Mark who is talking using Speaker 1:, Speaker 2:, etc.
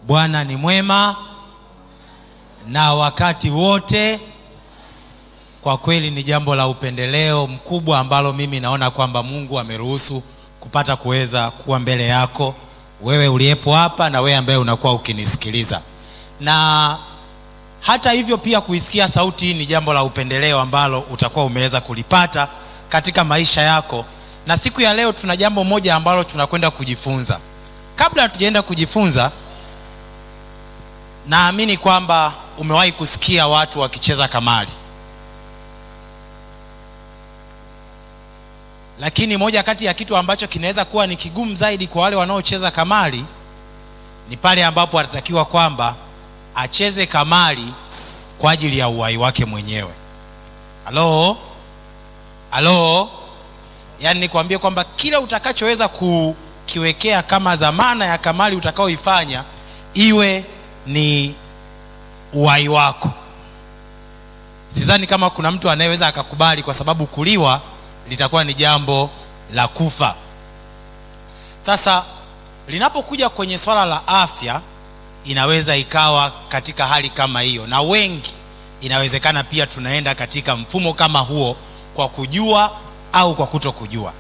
Speaker 1: Bwana ni mwema na wakati wote. Kwa kweli ni jambo la upendeleo mkubwa ambalo mimi naona kwamba Mungu ameruhusu kupata kuweza kuwa mbele yako wewe uliyepo hapa na wewe ambaye unakuwa ukinisikiliza. Na hata hivyo pia kuisikia sauti hii ni jambo la upendeleo ambalo utakuwa umeweza kulipata katika maisha yako. Na siku ya leo tuna jambo moja ambalo tunakwenda kujifunza. Kabla hatujaenda kujifunza, naamini kwamba umewahi kusikia watu wakicheza kamari. Lakini moja kati ya kitu ambacho kinaweza kuwa ni kigumu zaidi kwa wale wanaocheza kamari ni pale ambapo atatakiwa kwamba acheze kamari kwa ajili ya uhai wake mwenyewe. Halo, halo, yaani nikwambie kwamba kila utakachoweza kukiwekea kama dhamana ya kamari utakaoifanya iwe ni uhai wako. Sidhani kama kuna mtu anayeweza akakubali, kwa sababu kuliwa litakuwa ni jambo la kufa. Sasa linapokuja kwenye swala la afya, inaweza ikawa katika hali kama hiyo, na wengi inawezekana pia tunaenda katika mfumo kama huo kwa kujua au kwa kuto kujua.